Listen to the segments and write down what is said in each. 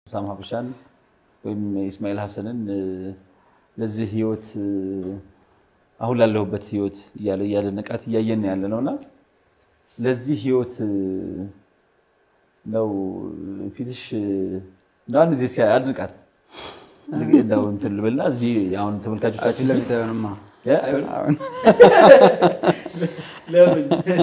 ሳም ሀበሻን ወይም ኢስማኤል ሀሰንን ለዚህ ህይወት አሁን ላለሁበት ህይወት እያለ እያደነቃት እያየን ያለ ነው እና ለዚህ ህይወት ነው ፊትሽ እንደው አንድ ጊዜ ሲያይ አድንቃት እንደው እንትን ልበልና እዚህ አሁን ተመልካቾቻችን ፊት ለፊት አይሆንማ። እ? አይሆንም? አሁን ለምን?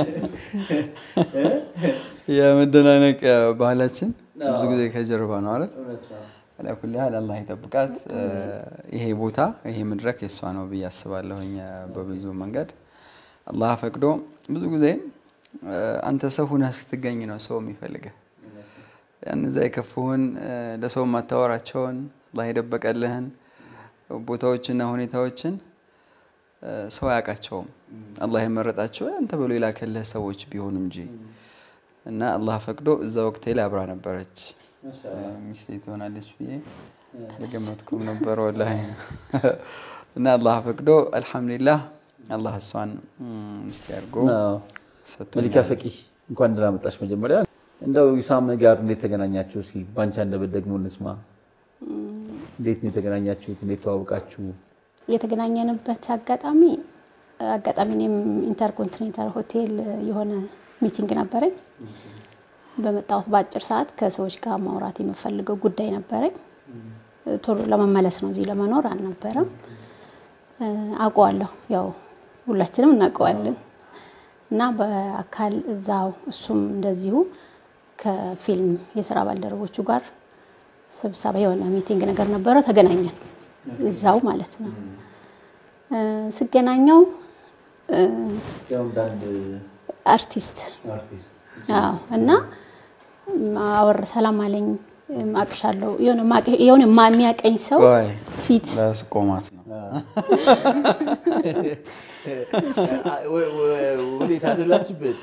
የመደናነቅ ባህላችን ብዙ ጊዜ ከጀርባ ነው አይደል? እውነት ነው። አላኩል ያህል አላህ ይጠብቃት። ይሄ ቦታ ይሄ መድረክ የእሷ ነው ብዬ አስባለሁኝ። በብዙ መንገድ አላህ ፈቅዶ ብዙ ጊዜ አንተ ሰው ሁነህ ስትገኝ ነው ሰው የሚፈልግህ። እነዛ የከፉህን ለሰው ማታወራቸውን አላህ የደበቀልህን ቦታዎችና ሁኔታዎችን ሰው አያውቃቸውም። አላህ የመረጣቸው አንተ ብሎ የላከልህ ሰዎች ቢሆኑ እንጂ እና አላህ ፈቅዶ እዛ ወቅቴ ላይ አብራ ነበረች። ሚስቴ ትሆናለች ብዬ አልገመትኩም ነበር ወላሂ። እና አላህ ፈቅዶ አልሐምዱሊላህ አላህ እሷን ሚስቴ አድርጎ አዎ። ሰጥቶኛል። መሊካ ፈቂ እንኳን ደህና መጣሽ። መጀመሪያ እንደው ኢሳም ጋር እንዴት ተገናኛችሁ? እስኪ ባንቺ አንደበት ደግሞ እንስማ። እንዴት ነው የተገናኛችሁት? እንዴት ተዋወቃችሁ? የተገናኘንበት አጋጣሚ አጋጣሚ እኔም ኢንተርኮንቲኔንታል ሆቴል የሆነ ሚቲንግ ነበረኝ። በመጣሁት በአጭር ሰዓት ከሰዎች ጋር ማውራት የምፈልገው ጉዳይ ነበረኝ። ቶሎ ለመመለስ ነው፣ እዚህ ለመኖር አልነበረም። አውቀዋለሁ፣ ያው ሁላችንም እናውቀዋለን። እና በአካል እዛው እሱም እንደዚሁ ከፊልም የስራ ባልደረቦቹ ጋር ስብሰባ የሆነ ሚቲንግ ነገር ነበረ። ተገናኘን እዛው ማለት ነው። ስገናኘው አርቲስት አዎ እና አወር ሰላም አለኝ አቅሻለሁ የሆነ ማቅ- የሆነ ማ- የሚያቀኝ ሰው ቆይ ፊት ላስቆማት ነው። ወዴት አደላችበት?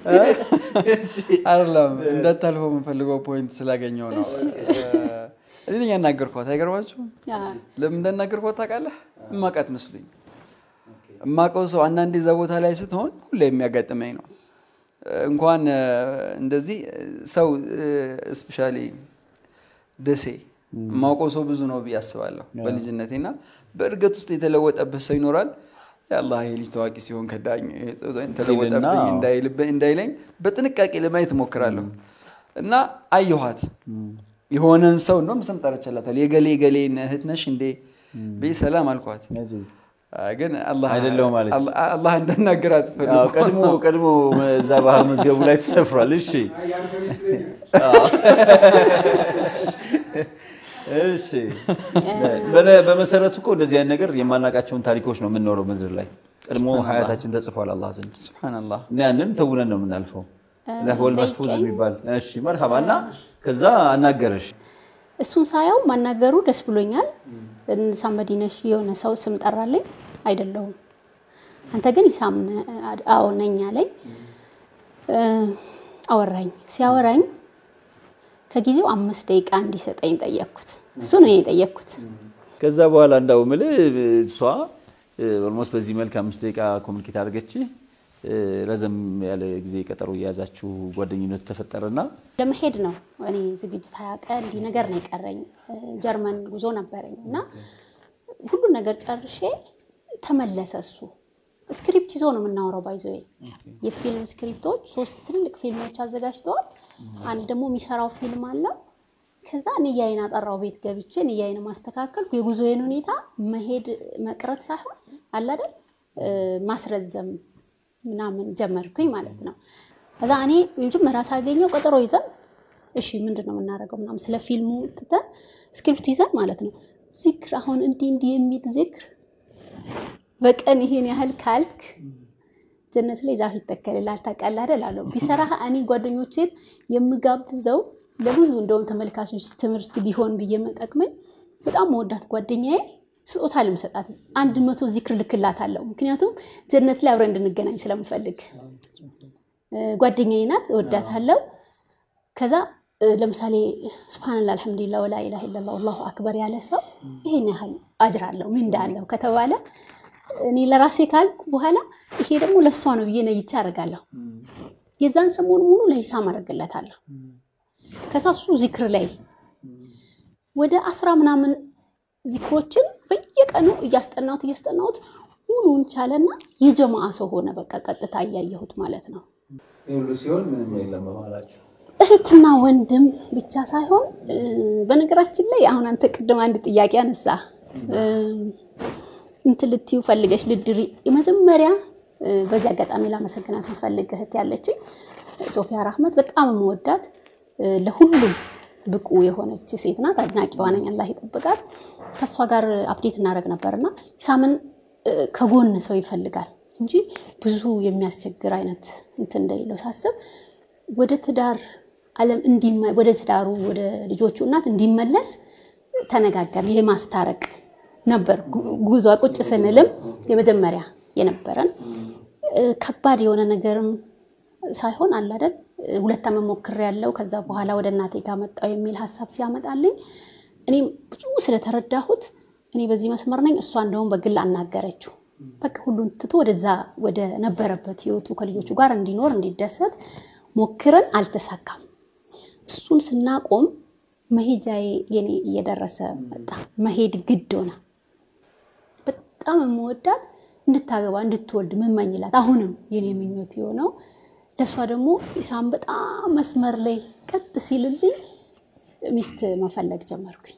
አይደለም እንዳታልፈው የምፈልገው ፖይንት ስላገኘው ነው። እኔ ነኝ ያናገርኳት። አይገርማችሁም? አ- ለምን እንዳናገርኳት ታውቃለህ? እማቃት መስሉኝ። እማቀው ሰው አንዳንዴ እዛ ቦታ ላይ ስትሆን ሁሌ የሚያጋጥመኝ ነው። እንኳን እ፣ እንደዚህ ሰው እስፔሻሊ ደሴ የማውቀው ሰው ብዙ ነው ብዬ አስባለሁ በልጅነቴ እና በእድገት ውስጥ የተለወጠበት ሰው ይኖራል። የአላህ ይሄ ልጅ ታዋቂ ሲሆን ከዳኝ ተለወጠብኝ ይልና- እንዳይልብኝ እንዳይለኝ በጥንቃቄ ለማየት እሞክራለሁ እና አየኋት የሆነን ሰው እንደውም ስም ጠርቼላታለሁ። የገሌ ገሌን እህት ነሽ እንዴ ብዬ ሰላም አልኳት። አይ ግን አላህ አይደለሁም አለች። አላህ- አላህ እንዳናገራት አዎ፣ ፈልጎ ቀድሞ ቀድሞ እዛ ባህር መዝገቡ ላይ ተሰፍሯል። እሺ እሺ። በነ- በመሰረቱ እኮ እንደዚህ አይነት ነገር የማናውቃቸውን ታሪኮች ነው የምንኖረው ምድር ላይ ቀድሞ ሀያታችን ተጽፏል አላህ ዘንድ ሱብሃነላህ እና ያንን ተውነን ነው የምናልፈው። ለወል መሕፉዝ ስጠይቀኝ- የሚባል እሺ፣ መርሃባ እና ከዛ አናገረሽ እሱን ሳየው ማናገሩ ደስ ብሎኛል። ሳምበዲ ነሽ የሆነ ሰው ስም ጠራልኝ። አይደለሁም አንተ ግን ኢሳም ነህ? አዎ ነኝ አለኝ። እ፣ አወራኝ። ሲያወራኝ ከጊዜው አምስት ደቂቃ እንዲሰጠኝ ጠየቅኩት። እሱን እኔ የጠየቅኩት ከዛ በኋላ እንዳው ምልህ እሷ ኦልሞስት በዚህ መልክ አምስት ደቂቃ ኮሚኒኬት አድርገች ረዘም ያለ ጊዜ ቀጠሮ እየያዛችሁ ጓደኝነቱ ተፈጠረና ለመሄድ ነው። እኔ ዝግጅት ሀያ ቀን እንዲህ ነገር ነው የቀረኝ። እ፣ ጀርመን ጉዞ ነበረኝ እና ሁሉን ነገር ጨርሼ ተመለሰ እሱ። ስክሪፕት ይዞ ነው የምናወራው። ባይዞ የፊልም ስክሪፕቶች ሶስት ትልልቅ ፊልሞች አዘጋጅተዋል። አንድ ደግሞ የሚሰራው ፊልም አለው። ከዛ ንያይን አጠራው ቤት ገብቼ ንያይን ማስተካከልኩ። የጉዞዬን ሁኔታ መሄድ መቅረት ሳይሆን አለ አይደል እ፣ ማስረዘም ምናምን ጀመርኩኝ ማለት ነው። ከዛ እኔ መጀመሪያ ሳገኘው ቀጠሮ ይዘን እሺ ምንድን ነው የምናደርገው ምናምን ስለ ፊልሙ ትተን ስክሪፕት ይዘን ማለት ነው ዚክር አሁን እንዲህ እንዲህ የሚል ዚክር በቀን ይሄን ያህል ካልክ ጀነት ላይ ዛፍ ይተከልልሃል ታውቃለህ አይደል አለው። ቢሰራ እኔ ጓደኞቼን የምጋብዘው ለብዙ እንደውም ተመልካቾች ትምህርት ቢሆን ብዬ መጠቅመኝ በጣም መወዳት ጓደኛዬ ስጦታ ልምሰጣት አንድ መቶ ዚክር ልክላት አለው። ምክንያቱም ጀነት ላይ አብረን እንድንገናኝ ስለምፈልግ እ፣ ጓደኛዬ ናት፣ እወዳታለሁ። ከዛ እ፣ ለምሳሌ ስብሓንላ አልሐምዱሊላ ወላ ኢላሃ ኢለላህ አላሁ አክበር ያለ ሰው ይሄን ያህል አጅር አለው ምንዳ አለው ከተባለ እኔ ለራሴ ካልኩ በኋላ ይሄ ደግሞ ለእሷ ነው ብዬ ነይቼ አደርጋለሁ። የዛን ሰሞን ሙሉ ለሂሳም አደርግለታለሁ። ከዛ እሱ ዚክር ላይ ወደ አስራ ምናምን ዚክሮችን በየቀኑ እያስጠናሁት እያስጠናሁት ሙሉን ቻለና የጀማአ ሰው ሆነ። በቃ ቀጥታ እያየሁት ማለት ነው። ይህ ሁሉ ሲሆን ምንም የለም በመሀላችሁ። እህትና ወንድም ብቻ ሳይሆን እ፣ በነገራችን ላይ አሁን አንተ ቅድም አንድ ጥያቄ አነሳ እ፣ እንትን ልትዩ ፈልገሽ ልድሪ የመጀመሪያ እ፣ በዚህ አጋጣሚ ላመሰግናት የምፈልግ እህት ያለችኝ ሶፊያ ራህመት በጣም የምወዳት እ፣ ለሁሉም ብቁ የሆነች ሴት ናት። አድናቂዋ ነኝ። አላህ ይጠብቃት። ከእሷ ጋር አፕዴት እናደርግ ነበርና ኢሳምን እ፣ ከጎን ሰው ይፈልጋል እንጂ ብዙ የሚያስቸግር አይነት እንትን እንደሌለው ሳስብ ወደ ትዳር ዓለም እንዲመ- ወደ ትዳሩ ወደ ልጆቹ እናት እንዲመለስ ተነጋገር የማስታረቅ ነበር ጉ- ጉዟ። ቁጭ ስንልም የመጀመሪያ የነበረን እ፣ ከባድ የሆነ ነገርም ሳይሆን አለ አይደል እ፣ ሁለት ዓመት ሞክሬያለሁ። ከዛ በኋላ ወደ እናቴ ጋር መጣሁ የሚል ሀሳብ ሲያመጣልኝ እኔም ብዙ ስለተረዳሁት እኔ በዚህ መስመር ነኝ፣ እሷ እንደውም በግል አናገረችው። በቃ ሁሉን ትቶ ወደዛ ወደ ነበረበት ህይወቱ ከልጆቹ ጋር እንዲኖር እንዲደሰት ሞክረን አልተሳካም። እሱን ስናቆም መሄጃዬ የኔ እየደረሰ መጣ። መሄድ ግድ ሆነ። በጣም የምወዳት እንድታገባ እንድትወልድ ምመኝላት አሁንም የኔ ምኞት የሆነው ለእሷ ደግሞ ኢሳም በጣም መስመር ላይ ቀጥ ሲልልኝ ሚስት መፈለግ ጀመርኩኝ።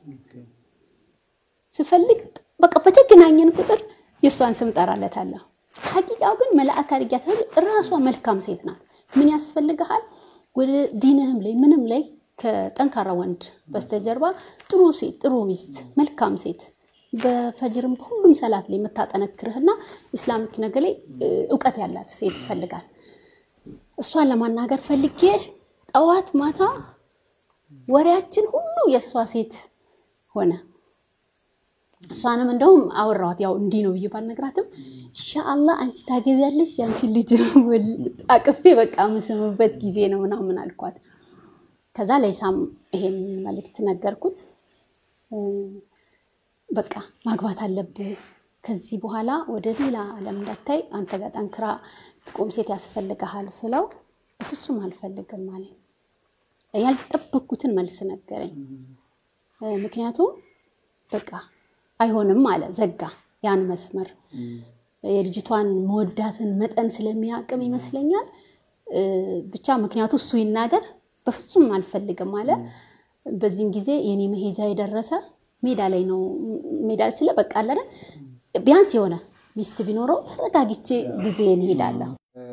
ስፈልግ በቃ በተገናኘን ቁጥር የእሷን ስም ጠራለታለሁ። ሀቂቃው ግን መልአክ አድርጊያታለሁ። እራሷ መልካም ሴት ናት። ምን ያስፈልግሃል? ወደ ዲንህም ላይ ምንም ላይ ከጠንካራ ወንድ በስተጀርባ ጥሩ ሴት፣ ጥሩ ሚስት፣ መልካም ሴት በፈጅርም በሁሉም ሰላት ላይ የምታጠነክርህና ኢስላሚክ ነገር ላይ እ፣ እውቀት ያላት ሴት ይፈልጋል። እሷን ለማናገር ፈልጌ ጠዋት ማታ ወሬያችን ሁሉ የእሷ ሴት ሆነ። እሷንም እንደውም አወራኋት። ያው እንዲህ ነው ብዬ ባልነግራትም ኢንሻአላህ አንቺ ታገቢያለሽ የአንቺን ልጅ ወል- አቅፌ በቃ የምስምበት ጊዜ ነው ምናምን አልኳት። ከዛ ለኢሳም ይሄን መልእክት ነገርኩት። እ፣ በቃ ማግባት አለብህ ከዚህ በኋላ ወደ ሌላ ዓለም እንዳታይ አንተ ጋር ጠንክራ ትቆም ሴት ያስፈልግሃል ስለው በፍጹም አልፈልግም አለኝ። ያልጠበቅኩትን መልስ ነገረኝ። እ፣ ምክንያቱም በቃ አይሆንም አለ፣ ዘጋ ያን መስመር። የልጅቷን መወዳትን መጠን ስለሚያቅም ይመስለኛል እ፣ ብቻ ምክንያቱ እሱ ይናገር፣ በፍጹም አልፈልግም አለ። በዚህን ጊዜ የኔ መሄጃ የደረሰ ሜዳ ላይ ነው። ሜዳ ላይ ስለ በቃ አለ አይደል ቢያንስ የሆነ ሚስት ቢኖረው ተረጋግቼ ጉዞዬን እሄዳለሁ።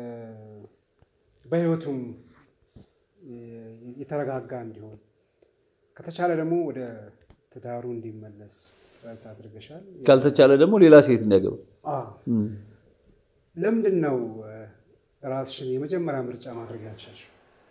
በህይወቱም የተረጋጋ እንዲሆን ከተቻለ ደግሞ ወደ ትዳሩ እንዲመለስ ጥረት አድርገሻል። ካልተቻለ ደግሞ ሌላ ሴት እንዲያገባ አዎ። ለምንድን ነው እ፣ ራስሽን የመጀመሪያ ምርጫ ማድረግ ያልቻልሽው?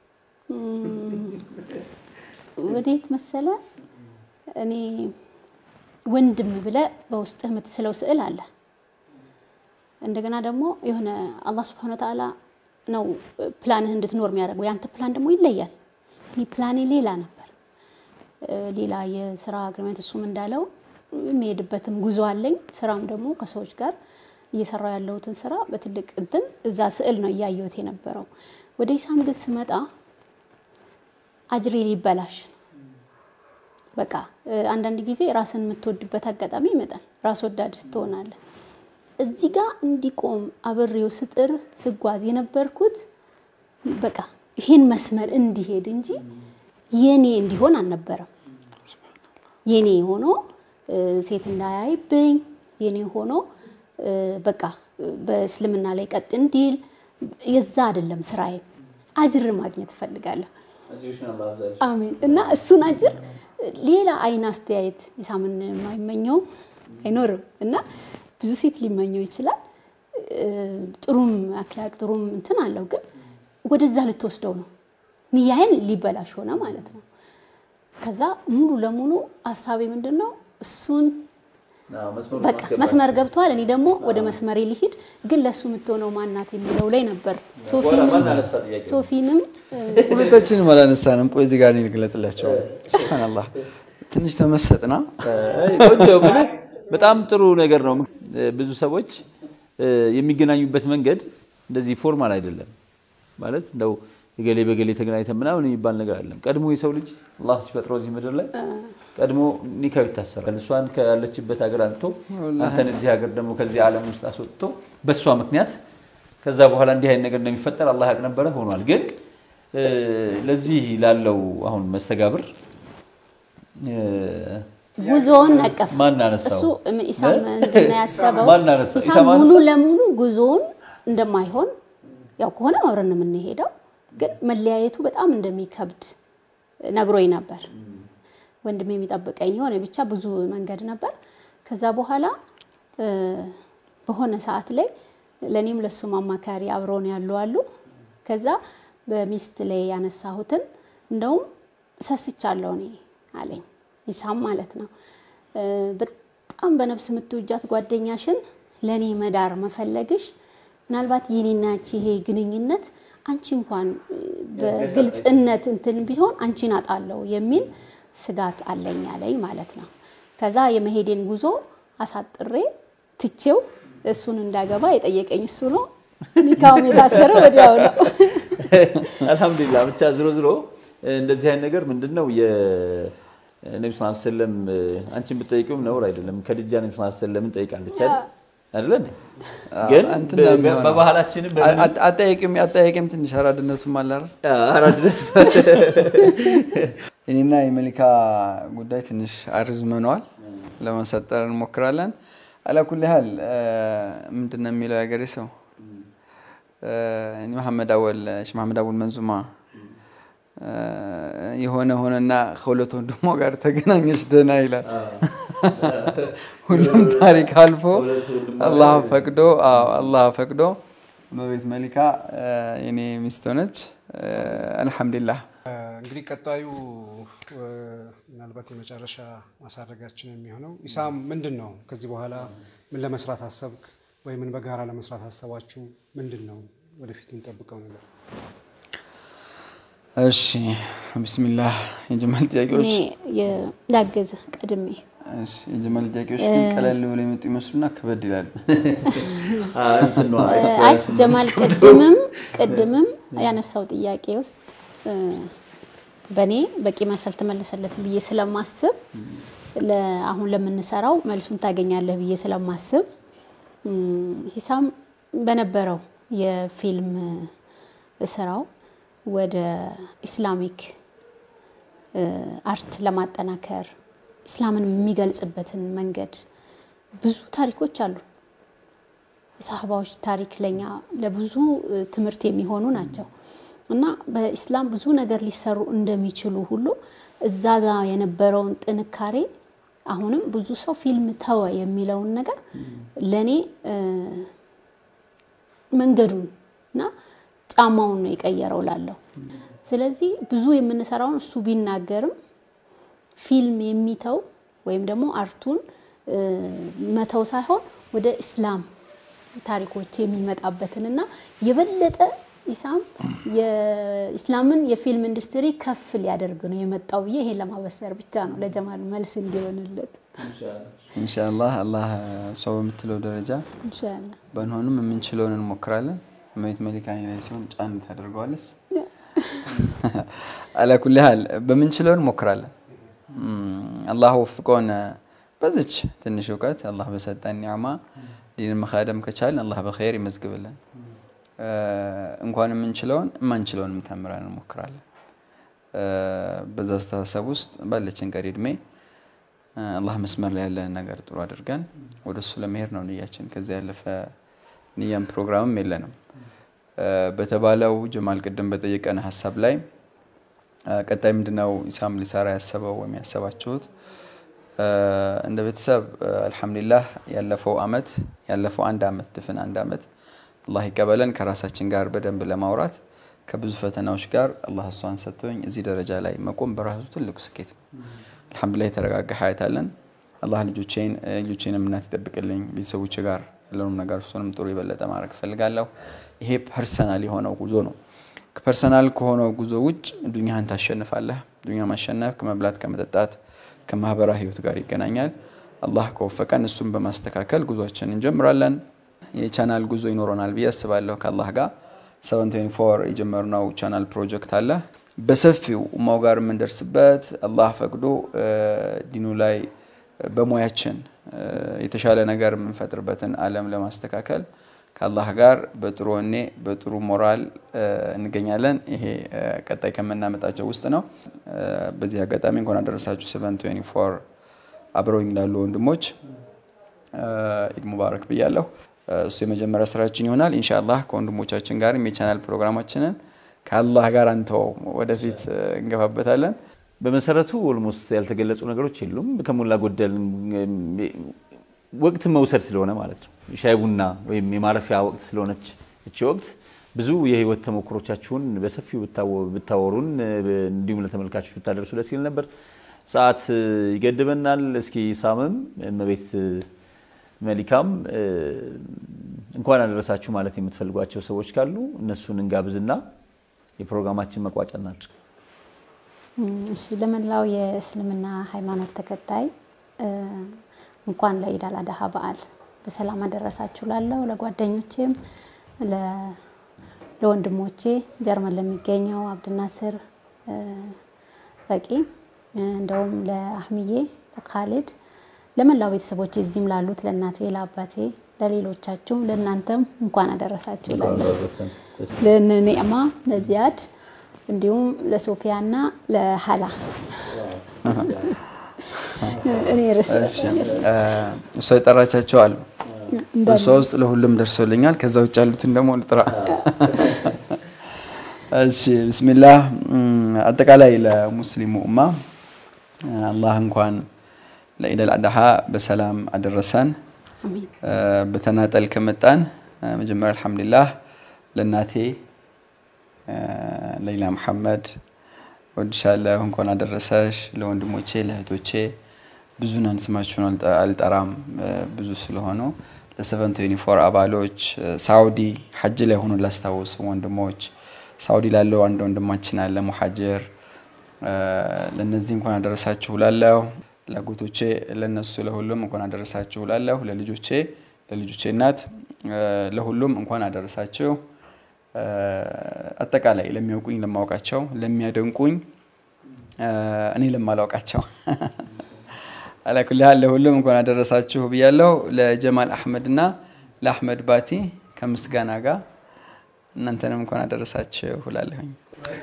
ወዴት መሰለ እኔ ወንድም ብለ በውስጥህ የምትስለው ስዕል አለ። እንደገና ደግሞ የሆነ አላህ ስብሐነ ወተዓላ ነው ፕላንህ እንድትኖር የሚያደርገው። ያንተ ፕላን ደግሞ ይለያል። እኔ ፕላኔ ሌላ ነበር፣ እ፣ ሌላ የስራ አግሪመንት እሱም እንዳለው የሚሄድበትም ጉዞ አለኝ። ስራም ደግሞ ከሰዎች ጋር እየሰራው ያለሁትን ስራ በትልቅ እንትን እዛ ስዕል ነው እያየሁት የነበረው። ወደ ኢሳም ግን ስመጣ አጅሬ ሊበላሽ በቃ እ፣ አንዳንድ ጊዜ ራስን የምትወድበት አጋጣሚ ይመጣል። ራስ ወዳድ ትሆናለህ። እዚህ ጋር እንዲቆም አብሬው ስጥር ስጓዝ የነበርኩት በቃ ይሄን መስመር እንዲሄድ እንጂ የኔ እንዲሆን አልነበረም። የኔ ሆኖ እ፣ ሴት እንዳያይብኝ የኔ ሆኖ እ፣ በቃ እ፣ በእስልምና ላይ ቀጥ እንዲል የዛ አይደለም ስራዬ። አጅር ማግኘት እፈልጋለሁ። አሜን። እና እሱን አጅር ሌላ አይን አስተያየት ኢሳምን የማይመኘው አይኖርም እና ብዙ ሴት ሊመኘው ይችላል። እ፣ ጥሩም አክላቅ ጥሩም እንትን አለው፣ ግን ወደዛ ልትወስደው ነው። ንያዬን ሊበላሽ ሆነ ማለት ነው። ከዛ ሙሉ ለሙሉ ሀሳቤ ምንድን ነው እሱን በቃ መስመር ገብቷል። እኔ ደግሞ ወደ መስመሬ ሊሂድ ግን ለእሱ የምትሆነው ማናት የሚለው ላይ ነበር። ሶፊንም ሶፊንም እ፣ ሁለታችንም አላነሳንም። ቆይ እዚህ ጋር እኔ ልግለጽላቸው። ሱብሃነላህ ትንሽ ተመሰጥና ቆንጆ ብለህ በጣም ጥሩ ነገር ነው። ብዙ ሰዎች እ፣ የሚገናኙበት መንገድ እንደዚህ ፎርማል አይደለም ማለት እንደው የገሌ በገሌ ተገናኝተን ምናምን የሚባል ነገር አይደለም። ቀድሞ የሰው ልጅ አላህ ሲፈጥረው እዚህ ምድር ላይ ቀድሞ ኒካው ይታሰራል። እሷን ካለችበት ሀገር አንጥቶ አንተን እዚህ ሀገር ደግሞ ከዚህ ዓለም ውስጥ አስወጥቶ በእሷ ምክንያት ከዛ በኋላ እንዲህ አይነት ነገር እንደሚፈጠር አላህ ያውቅ ነበረ፣ ሆኗል። ግን እ፣ ለዚህ ላለው አሁን መስተጋብር እ፣ ጉዞውን ነቀፍ ማን አነሳው? እሱ ኢሳም ምንድን ነው ያሰበው? ማን አነሳው? ኢሳም ኢሳም ሙሉ አነሳው? ለሙሉ ጉዞውን እንደማይሆን ያው ከሆነ አብረን ነው የምንሄደው፣ ግን መለያየቱ በጣም እንደሚከብድ ነግሮኝ ነበር። ወንድሜ የሚጠብቀኝ የሆነ ብቻ ብዙ መንገድ ነበር። ከዛ በኋላ እ፣ በሆነ ሰዓት ላይ ለእኔም ለሱም አማካሪ አብረውን ያሉ አሉ። ከዛ በሚስት ላይ ያነሳሁትን እንደውም ሰስቻለሁ እኔ አለኝ ኢሳም ማለት ነው። እ፣ በጣም በነፍስ የምትውጃት ጓደኛሽን ለእኔ መዳር መፈለግሽ ምናልባት የኔና አንቺ ይሄ ግንኙነት አንቺ እንኳን እ፣ በግልጽነት እንትን ቢሆን አንቺን አጣለሁ የሚል ስጋት አለኝ አለኝ ማለት ነው። ከዛ የመሄዴን ጉዞ አሳጥሬ ትቼው እሱን እንዳገባ የጠየቀኝ እሱ ነው። ኒካውም የታሰረ ወዲያው ነው። አልሐምዱሊላህ ብቻ ዝሮ ዝሮ እንደዚህ አይነት ነገር ምንድን ነው የነቢ ስ ሰለም አንቺን ብጠይቂውም ነውር አይደለም። ከድጃ ነቢ ስ ሰለምን ጠይቃለች አይደል? አይደለ እንዴ? ግን እንትን ነው የሚሆነው። በባህላችንም አ- አ- አጠያቂም አጠያቂም ትንሽ አራድነቱም አለ አይደል? አራድነት እኔና የመሊካ ጉዳይ ትንሽ አርዝመነዋል። ለመሰጠር እንሞክራለን። አላኩል ያህል ምንድን ነው የሚለው የሀገሬ ሰው እ፣ እኔ መሐመድ አወል ሽ መሐመድ አወል መንዙማ እ፣ የሆነ ሆነና ከሁለት ወንድሞ ጋር ተገናኘች ደህና ይላል። ሁሉም ታሪክ አልፎ አላህ ፈቅዶ አዎ፣ አላህ ፈቅዶ በቤት መሊካ እ፣ የኔ ሚስት ሆነች። እ፣ አልሐምዱሊላህ እንግዲህ ቀጣዩ እ፣ ምናልባት የመጨረሻ ማሳረጋችን የሚሆነው ኢሳም ምንድን ነው ከዚህ በኋላ ምን ለመስራት አሰብክ ወይ ምን በጋራ ለመስራት አሰባችሁ ምንድን ነው ወደፊት የምንጠብቀው ነገር እሺ ቢስሚላህ የጀማል እኔ ጥያቄዎች የ- ላግዝ ቀድሜ እሺ የጀማል ጥያቄዎች ግን ቀለል ብሎ የመጡ ይመስሉና ከበድ ይላሉ። አይ ጀማል ቅድምም ቅድምም ያነሳው ጥያቄ ውስጥ እ፣ በእኔ በቂ መልስ አልተመለሰለትም ብዬ ስለማስብ ለ- አሁን ለምንሰራው መልሱን ታገኛለህ ብዬ ስለማስብ እም፣ ሂሳም በነበረው የፊልም ስራው ወደ ኢስላሚክ እ፣ አርት ለማጠናከር ኢስላምን የሚገልጽበትን መንገድ ብዙ ታሪኮች አሉ። የሳህባዎች ታሪክ ለኛ ለብዙ እ፣ ትምህርት የሚሆኑ ናቸው እና በኢስላም ብዙ ነገር ሊሰሩ እንደሚችሉ ሁሉ እዛ ጋር የነበረውን ጥንካሬ አሁንም ብዙ ሰው ፊልም ተወ የሚለውን ነገር ለእኔ እ፣ መንገዱን እና ጫማውን ነው የቀየረው ላለው። ስለዚህ ብዙ የምንሰራውን እሱ ቢናገርም ፊልም የሚተው ወይም ደግሞ አርቱን እ፣ መተው ሳይሆን ወደ ኢስላም ታሪኮች የሚመጣበትንና የበለጠ ኢሳም የኢስላምን የፊልም ኢንዱስትሪ ከፍ ሊያደርግ ነው የመጣው ብዬ ይሄን ለማበሰር ብቻ ነው ለጀማል መልስ እንዲሆንለት ኢንሻአላህ አላህ እሷ በምትለው ደረጃ ኢንሻአላህ። በንሆንም የምንችለውን እንሞክራለን። እመቤት መሊካ እኔ ላይ ሲሆን ጫን ታደርገዋለች። አላኩል ያህል በምንችለው እንሞክራለን። እም፣ አላህ ወፍቆን በዚች ትንሽ እውቀት አላህ በሰጠን ኒዕማ ዲንን መካደም ከቻልን አላህ በኸይር ይመዝግብልን። እ፣ እንኳን የምንችለውን የማንችለውን ተምረን እንሞክራለን። እ፣ በዛ አስተሳሰብ ውስጥ ባለችን ቀሪ እድሜ እ፣ አላህ መስመር ላይ ያለን ነገር ጥሩ አድርገን ወደ እሱ ለመሄድ ነው ንያችን። ከዚያ ያለፈ ንያም ፕሮግራምም የለንም። እ፣ በተባለው ጀማል ቅድም በጠየቀን ሀሳብ ላይ እ፣ ቀጣይ ምንድነው ኢሳም ሊሰራ ያሰበው ወይም ያሰባችሁት? እ፣ እንደ ቤተሰብ እ፣ አልሐምዱሊላህ ያለፈው አመት ያለፈው አንድ አመት ድፍን አንድ አመት አላህ ይቀበለን ከራሳችን ጋር በደንብ ለማውራት ከብዙ ፈተናዎች ጋር አላህ እሷን ሰጥቶኝ እዚህ ደረጃ ላይ መቆም በራሱ ትልቁ ስኬት ነው። አልሐምዱሊላህ የተረጋጋ ሀያት አለን። አላህ ልጆቼን እ፣ ልጆቼንም እናት ይጠብቅልኝ ቤተሰቦቼ ጋር ያለውንም ነገር እሱንም ጥሩ የበለጠ ማድረግ እፈልጋለሁ። ይሄ ፐርሰናል የሆነው ጉዞ ነው። ፐርሰናል ከሆነው ጉዞ ውጭ ዱኛህን ታሸንፋለህ። ዱኛ ማሸነፍ ከመብላት ከመጠጣት ከማህበራዊ ህይወት ጋር ይገናኛል። አላህ ከወፈቀን እሱን በማስተካከል ጉዞችን እንጀምራለን። የቻናል ጉዞ ይኖረናል ብዬ አስባለሁ ከአላህ ጋር 724 የጀመርነው ቻናል ፕሮጀክት አለ። በሰፊው ኡማው ጋር የምንደርስበት አላህ ፈቅዶ ዲኑ ላይ በሙያችን የተሻለ ነገር የምንፈጥርበትን ዓለም ለማስተካከል ከአላህ ጋር በጥሩ ወኔ በጥሩ ሞራል እንገኛለን። ይሄ ቀጣይ ከምናመጣቸው ውስጥ ነው። በዚህ አጋጣሚ እንኳን አደረሳችሁ ሰቨን ትዌንቲ ፎር አብረውኝ ላሉ ወንድሞች ኢድ ሙባረክ ብያለሁ። እሱ የመጀመሪያ ስራችን ይሆናል። ኢንሻአላህ ከወንድሞቻችን ጋርም የቻናል ፕሮግራማችንን ከአላህ ጋር አንተው ወደፊት እንገፋበታለን። በመሰረቱ ኦልሞስት ያልተገለጹ ነገሮች የሉም። ከሞላ ጎደል ወቅት መውሰድ ስለሆነ ማለት ነው። ሻይ ቡና ወይም የማረፊያ ወቅት ስለሆነች እቺ ወቅት ብዙ የህይወት ተሞክሮቻችሁን በሰፊው ብታወሩን እንዲሁም ለተመልካቾች ብታደርሱ ደስ ይል ነበር። ሰዓት ይገድበናል። እስኪ ሳምም እመቤት መሊካም እንኳን አደረሳችሁ ማለት የምትፈልጓቸው ሰዎች ካሉ እነሱን እንጋብዝና የፕሮግራማችን መቋጫ እናድርግ። እሺ፣ ለመላው የእስልምና ሃይማኖት ተከታይ እንኳን ለኢድ አል አድሃ በዓል በሰላም አደረሳችሁ ላለው ለጓደኞቼም ለወንድሞቼ ጀርመን ለሚገኘው አብድናስር በቂ እንደውም ለአህምዬ ለካሊድ ለመላው ቤተሰቦቼ እዚህም ላሉት ለእናቴ ለአባቴ ለሌሎቻችሁም ለእናንተም እንኳን አደረሳችሁ ላለው ለነኒዕማ ለዚያድ እንዲሁም ለሶፊያ እና ለሀላ እኔ ርስ እሷ የጠራቻቸው አሉ። እሷ ውስጥ ለሁሉም ደርሶልኛል። ከዛ ውጭ ያሉትን ደግሞ ልጥራ። እሺ ብስሚላህ። አጠቃላይ ለሙስሊሙ ኡማ አላህ እንኳን ለኢድ አል አድሃ በሰላም አደረሰን። በተናጠል ከመጣን መጀመሪያ አልሐምዱሊላህ ለእናቴ ለይላ መሐመድ ወድሻለሁ፣ እንኳን አደረሰሽ። ለወንድሞቼ ለእህቶቼ ብዙ ናን ስማችሁን አልጠራም ብዙ ስለሆኑ ለሰቨን ትዌንቲ ፎር አባሎች ሳውዲ ሐጅ ላይ ሆኖ ላስታወሱ ወንድሞች ሳውዲ ላለው አንድ ወንድማችን አለ ሙሐጅር ለነዚህ እንኳን አደረሳችሁ ላለሁ ለአጎቶቼ ለነሱ ለሁሉም እንኳን አደረሳችሁ ላለሁ ለልጆቼ ለልጆቼ እናት ለሁሉም እንኳን አደረሳችሁ። አጠቃላይ ለሚያውቁኝ ለማውቃቸው፣ ለሚያደንቁኝ እኔ ለማላውቃቸው አላኩል ያህል ለሁሉም እንኳን አደረሳችሁ ብያለሁ። ለጀማል አሕመድ እና ለአሕመድ ባቲ ከምስጋና ጋር እናንተንም እንኳን አደረሳችሁ እላለሁኝ።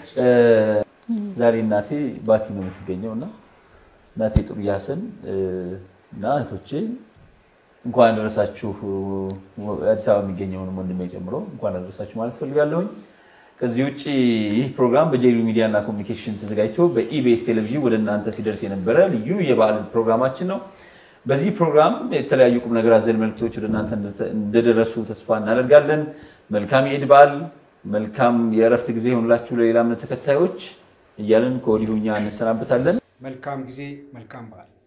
ዛሬ እናቴ ባቲ ነው የምትገኘው እና እናቴ ጥሩ ያሰን እና እህቶቼ እንኳን አደረሳችሁ። አዲስ አበባ የሚገኘውን ወንድሜ ጨምሮ እንኳን አደረሳችሁ ማለት ፈልጋለሁኝ። ከዚህ ውጭ ይህ ፕሮግራም በጄሉ ሚዲያ እና ኮሚኒኬሽን ተዘጋጅቶ በኢቢኤስ ቴሌቪዥን ወደ እናንተ ሲደርስ የነበረ ልዩ የበዓል ፕሮግራማችን ነው። በዚህ ፕሮግራም የተለያዩ ቁም ነገር አዘል መልክቶች ወደ እናንተ እንደደረሱ ተስፋ እናደርጋለን። መልካም የኢድ በዓል፣ መልካም የእረፍት ጊዜ ይሆንላችሁ ለሌላ እምነት ተከታዮች እያለን ከወዲሁ እኛ እንሰናበታለን። መልካም ጊዜ፣ መልካም በዓል